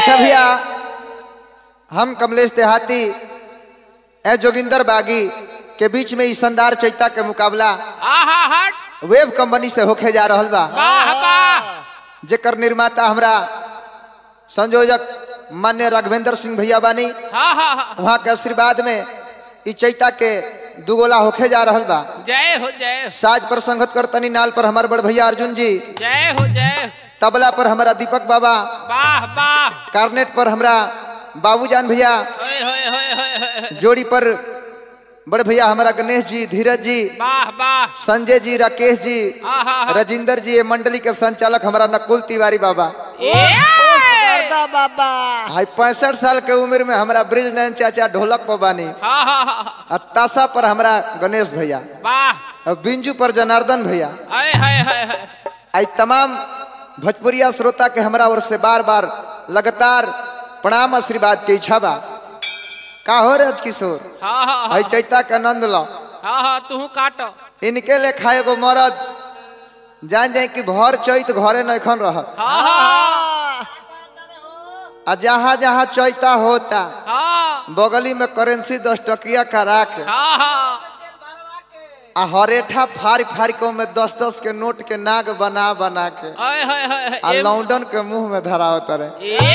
अच्छा भैया हम कमलेश देहाती ए जोगिंदर बागी के बीच में ई शानदार चैता के मुकाबला आहा हट वेब कंपनी से होके जा रहल बा वाह वाह जेकर निर्माता हमरा संयोजक मान्य राघवेंद्र सिंह भैया बानी हाँ हाँ हाँ वहाँ के आशीर्वाद में ई चैता के दुगोला होके जा रहल बा जय हो जय हो साज पर संगत करतनी नाल पर हमार बड़ भैया अर्जुन जी जय हो जय हो तबला पर हमारा दीपक बाबा वाह वाह कार्नेट पर हमरा बाबूजान भैया होय होय होय होय होय होय। जोड़ी पर बड़ भैया हमारा गणेश जी धीरज जी वाह वाह संजय जी राकेश जी आहा हा राजिंदर जी ये मंडली के संचालक हमारा नकुल तिवारी बाबा गर्दा बाबा हाई पैंसठ साल के उम्र में हमारा ब्रिज नयन चाचा ढोलक पर बानी हाँ हाँ हाँ हाँ। और ताशा पर हमारा गणेश भैया वाह और बिंजू पर जनार्दन भैया हाय हाय हाय हाय आई तमाम भोजपुरिया श्रोता के हमरा ओर से बार बार लगातार प्रणाम आशीर्वाद के इच्छा बा का हो रज किशोर हाँ हाँ आई हाँ चैता के आनंद लो हाँ हाँ तू काट इनके ले खाए गो मरद जान जाए कि भर चैत घरे नखन रह हाँ हाँ आ जहाँ जहाँ चैता होता हाँ बगली में करेंसी दस टकिया करा के हाँ हाँ आ हरेठा फाड़ फाड़ के में दस दस के नोट के नाग बना बना के हाय हाय हाय हाय। आ एम- लौंडन के मुंह में धराव तरे ए!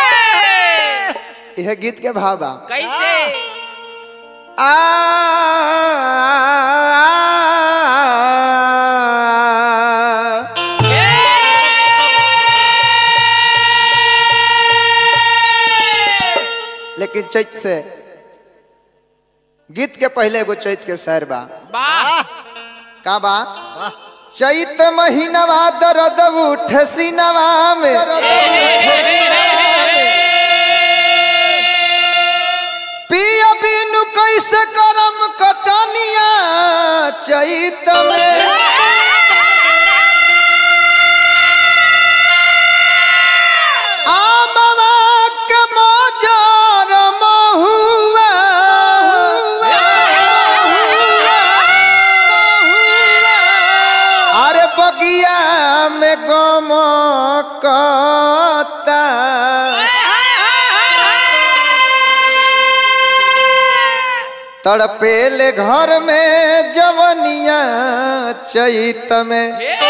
यह गीत के भाव बा कैसे आ लेकिन चैत से गीत के पहले एगो चैत के शहर बा वाह का बा चैत महीनवा दर्द उठ सीनवा में पिया बिनु कैसे करम कटनिया चैत में आमवा के मजार महुआ अरे बगिया में गम कता तड़पेले घर में जवनिया चैत में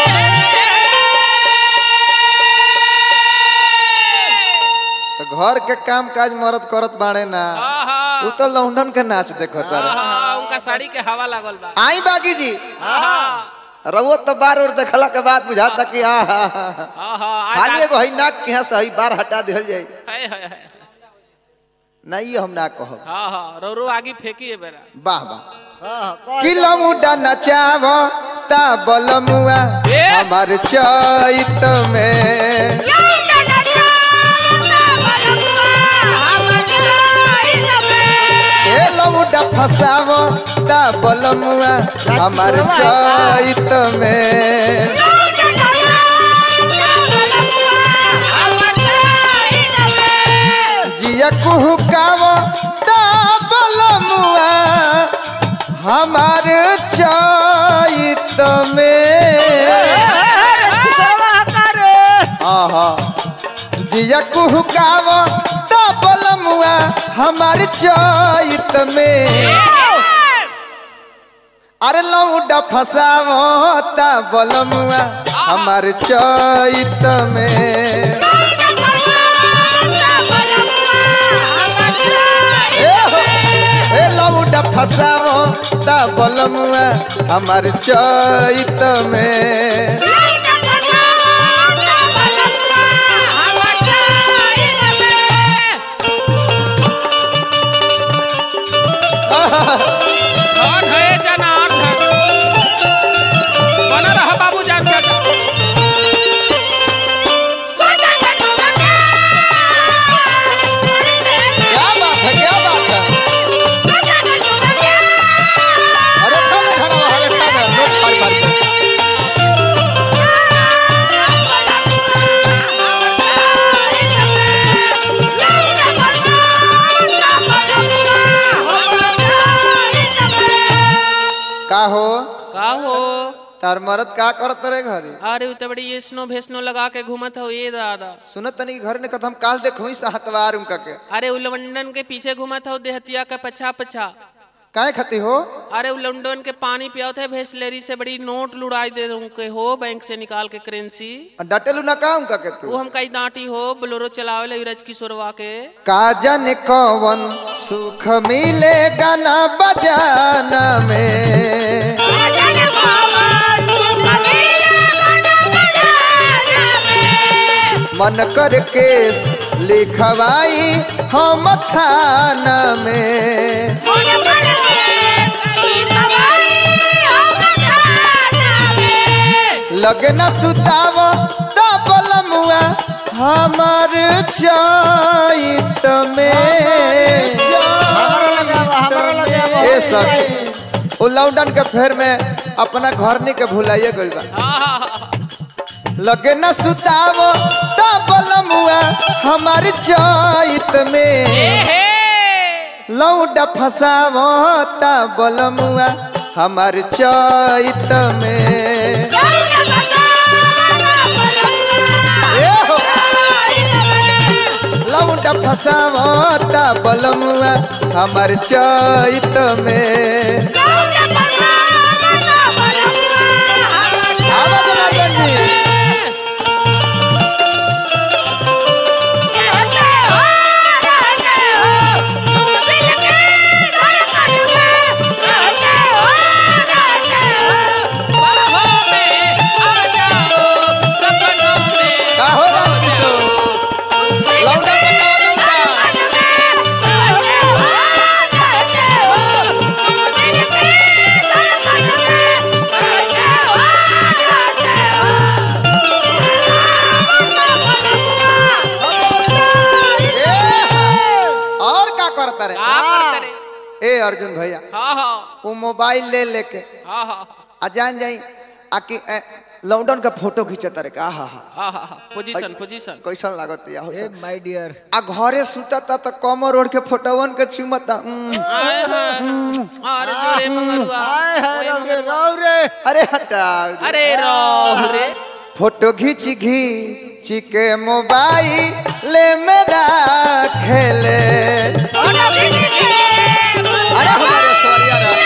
तो घर के काम काज मरद करत बाड़े ना उ तो लौंडन के नाच देखो तारे उनका साड़ी के हवा लागल बा आई बागी जी हाँ रउआ तो बार और देखला के बाद बुझाता कि आ हा हा हा। हाँ हाँ खाली एगो हई नाक के यहाँ से हई बार हटा दिहल जाई हाय हाय हाय नहीं हम ना कहब हाँ हाँ रो रो आगे फेंकी है बेरा वाह वाह किलमुडा नचाव ता बलमुआ हमार चैत में ए लमुडा फसाव ता बलमुआ हमार चैत में जिया कुहुकाव ता बलमुआ हमार चैत में आहा जिया कुहुकाव ता बलमुआ हमार चैत में अरे लौडा फसाव ता बलमुआ हमार चैत में ए हो, ए लौडा फसाव ता बलमुआ हमार चैत में धन है जनान धन बना रहा बाबू जान चाचा क्या बात है क्या बात है अरे ठा में धरा हरे ठा में नोट फाड़ फाड़ के तार मरद का करत रे घरे अरे उ तो बड़ी ये स्नो भेस्नो लगा के घूमत हो ये दादा सुनत तनी घर ने कदम काल देखो ही हतवार उनका के अरे उ लंडन के पीछे घूमत हो देहतिया का पछा पछा काहे खती हो अरे उ लंडन के पानी पियावत है भेसलेरी से बड़ी नोट लुड़ाई दे दूं के हो बैंक से निकाल के करेंसी डटेलू ना का उनका के वो तू हम कई डांटी हो बोलोरो चलावे ले रज किशोरवा के का जाने कौन सुख मिलेगा ना बजाना में मन कर केस लिखवाई हम थाना में लगना सुताव डबल मुआ हमार चैत में ए सखी ओ लॉकडाउन के फेर में अपना घर नहीं के भुलाइए गइल बा लगे न सुताव डबल मुआ हमार चैत में लौडा फसावता बलमुआ हमार चैत में ए हो, लौडा फसावता बलमुआ हमार चैत में आवाज जनार्दन जी का हो राजकिशोर लौंडा पटावा लौंडा ए, और का करता रे ए अर्जुन भैया वो मोबाइल ले लेके आ जान जाई आकि ए, लॉकडाउन का फोटो खींचता रे का हा हा पोजीशन पोजीशन कैसन लागत या हो ए माय डियर आ घरे सुतता त कमर ओढ़ के फोटोवन के चुमता उम, अरे जोरे मंगरुआ हाय हाय रौ रे रौ रे अरे हटा अरे रो रे फोटो घींच घींच के मोबाइल मेरा खेले अरे हमारे सवरिया रा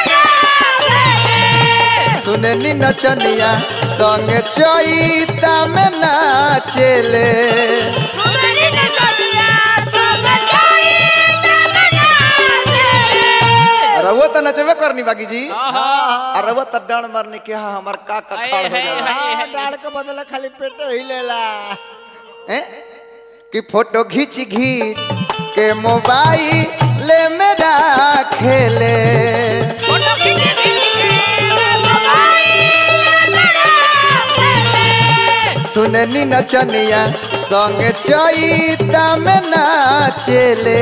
सुननी नचनिया संग चैता में नाचेले रउआ त नचबे करनी बाकी जी आ रउआ त डांड मारने के हा हमार का का खाड़ हो जाला हां डाड़ के बदले खाली पेट हिलेला हैं? कि फोटो घींच घींच के मोबाइल मेरा खेले सुननी नचनिया संग चैता में नाचेले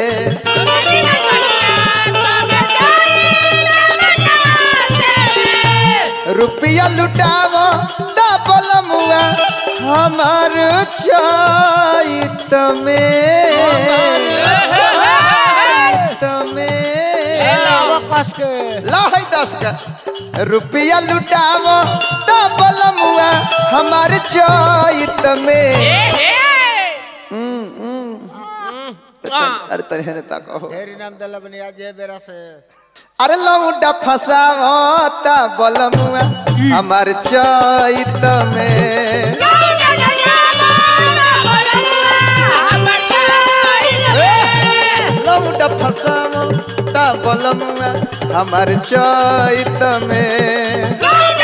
रुपया लुटावो डबल मुआ हमार चैत में चैत में लावा कस के लहै दस का रुपया लुटावो डबल मुआ हमार चैत में अरे तनी हेने ताको ढेरी नाम दल बनिया जे बेरा से अरे लौंडा फसावता बलमुआ हमार चैत में लौंडा फसावता बलमुआ हमार चैत में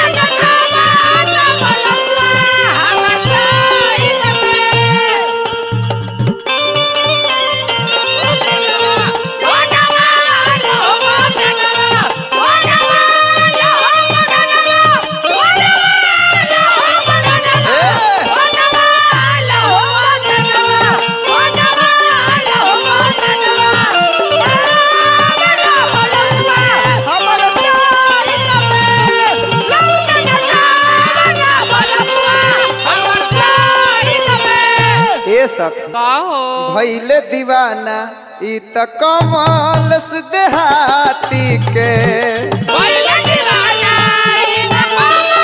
ए सक का हो भैले दीवाना ई त कमल देहाती के Baila que baila, y la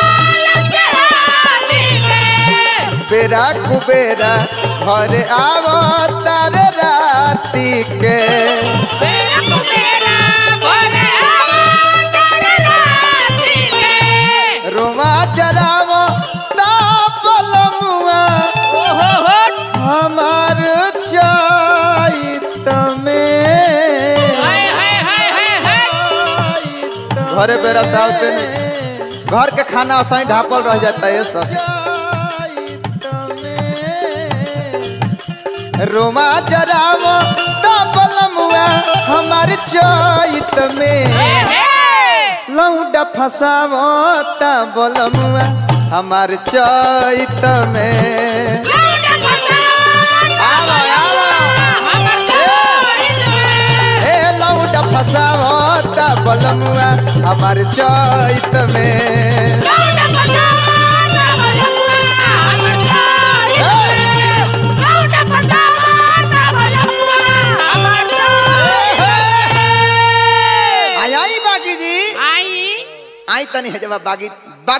बेरा कुबेरा घर आवो तारे राती के बेरा कुबेरा घरे आवा तारे राती के रोमा जरावो तापल मुआ ओहो हो हमार चैत में हाय हाय हाय हाय हाय घरे बेरा सावते नहीं घर के खाना असाई ढापल रह जाता है सब रोमा जरावो तापल मुआ हमार चैत में लौंडा फसावो तापल मुआ हमार चैत में आवा आवा ए लौंडा फसावो तापल मुआ हमार चैत में आई आई बागी जी आई आई तनी है जब बागी